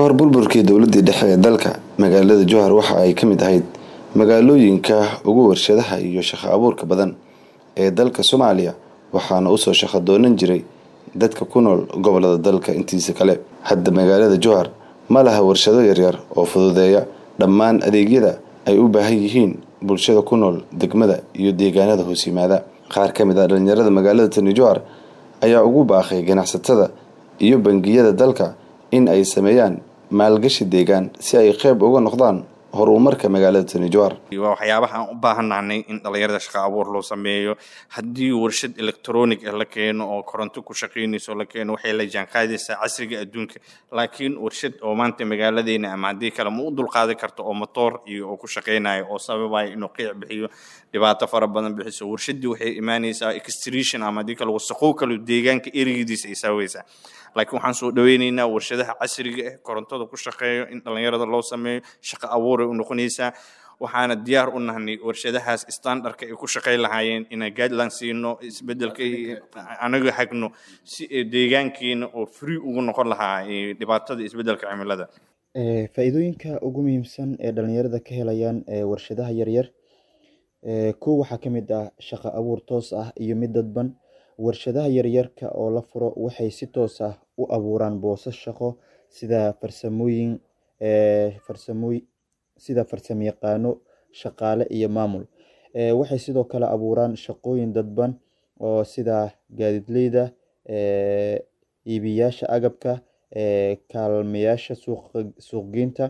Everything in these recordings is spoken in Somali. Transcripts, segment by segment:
hor burburkii dowladii dhexe ee dalka magaalada jowhar waxa ay ka mid ahayd magaalooyinka ugu warshadaha iyo shaqo abuurka badan ee dalka soomaaliya waxaana usoo shaqo doonan jiray dadka ku nool gobolada dalka intiisa kale hadda magaalada jowhar ma laha warshado yaryar oo fududeeya dhammaan adeegyada ay u baahan yihiin bulshada ku nool degmada iyo deegaanada hoos yimaada qaar ka mid ah dhalinyarada magaalada tani jowhar ayaa ugu baaqay ganacsatada iyo bangiyada dalka in ay sameeyaan maalgashi deegaan si ay qeyb uga noqdaan horumarka magaalada tani jowhar waa waxyaabaha aan u baahannahnay in dhalinyarada shaqa abuur loo sameeyo haddii warshad electronic ah la keeno oo koronto ku shaqaynayso la keeno waxay la jaanqaadaysaa casriga adduunka laakiin warshad oo maanta magaaladeena ama haddii kale ma u dulqaadi karto oo motoor iyo oo ku shaqaynayo oo sababaya inuu qiic bixiyo dhibaato fara badan bixiso warshaddii waxay imaanaysaa extretion ama haddii kale wasaqow kale deegaanka erigidiisa ay saaweysaa laakiin waxaan soo dhaweyneynaa warshadaha casriga ah korontada ku shaqeeyo in dhalinyarada loo sameeyo shaqo abuuray u noqonaysaa waxaana diyaar u nahnay warshadahaas standardka ay ku shaqayn lahaayeen inaan guideline siino isbedelka anaga hagno si deegaankeena oo free ugu noqon lahaa dhibaatada isbedelka cimilada faa-iidooyinka ugu muhiimsan ee dhalinyarada ka helayaan warshadaha yaryar kow waxaa ka mid ah shaqo abuur toos ah iyo mid dadban warshadaha yaryarka oo la furo waxay si toos ah u abuuraan boosas shaqo sida farsamooyin farsamooy sida farsamayaqaano shaqaale iyo maamul waxay sidoo kale abuuraan shaqooyin dadban oo sida gaadiidleyda iibiyaasha agabka kaalmayaasha suuqgeynta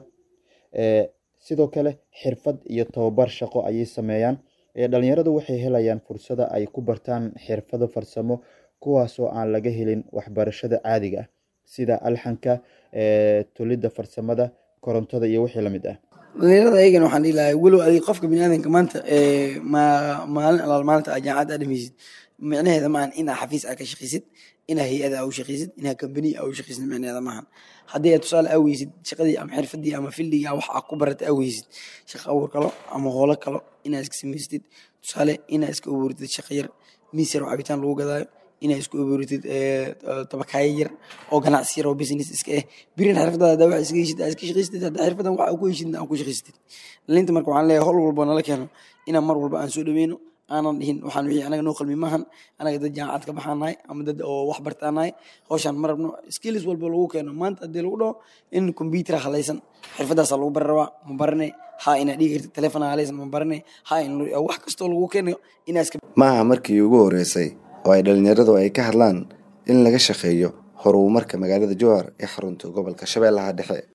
sidoo kale xirfad iyo tababar shaqo ayay sameeyaan dhalinyaradu waxay helayaan fursada ay ku bartaan xirfado farsamo kuwaasoo aan laga helin waxbarashada caadiga ah sida alxanka tolidda farsamada korontada iyo wixii lamid ah dhalinyarada ayagana waxaan dhihi lahay walow adig qofka biniaadanka maanta maalin alaal maalinta aa jaamacad aa dhamaysid micnaheeda maahan inaa xafiis aa ka shaqaysid inaa hay-ada aa u shaqaysid inaa kambaniya aa u shaqaysid micnaheeda maahan haddii aad tusaale aa weysid shaqadii ama xirfadii ama fildiga wax aa ku barata aa weysid shaqa abuur kalo ama hoolo kalo inaa iska samaystid tusaale inaa iska abuuritid shaqa yar miis yar oo cabitaan lagu gadaayo inaa isku abuuritid tabakaayo yar oo ganacsi yar oo business iska eh birin xirfadaada hadaa wax iska heshid aa iska shaqaysatid haddaa xirfadan wax aa ku heshid aa ku shaqaysatid dhalinta marka waxaan leeyahay hol walba nala keeno inaan mar walba aan soo dhaweyno aanan dhihin waxaan wixii anaga noo qalmi maahan anaga dad jaamacad ka baxaanahay ama dad oo wax bartaanahay hawshaan ma rabno skills walba lagu keeno maanta haddii lagu dhaho in computer halaysan xirfadaasa lagu bari rabaa ma barane ha inaa dhigi kartid telefon halaysan ma barane ha in wax kastoo lagu keenayo inaa iska maaha markii ugu horeysay oo ay dhalinyaradu ay ka hadlaan in laga shaqeeyo horumarka magaalada jowhar ee xarunta gobolka shabeellaha dhexe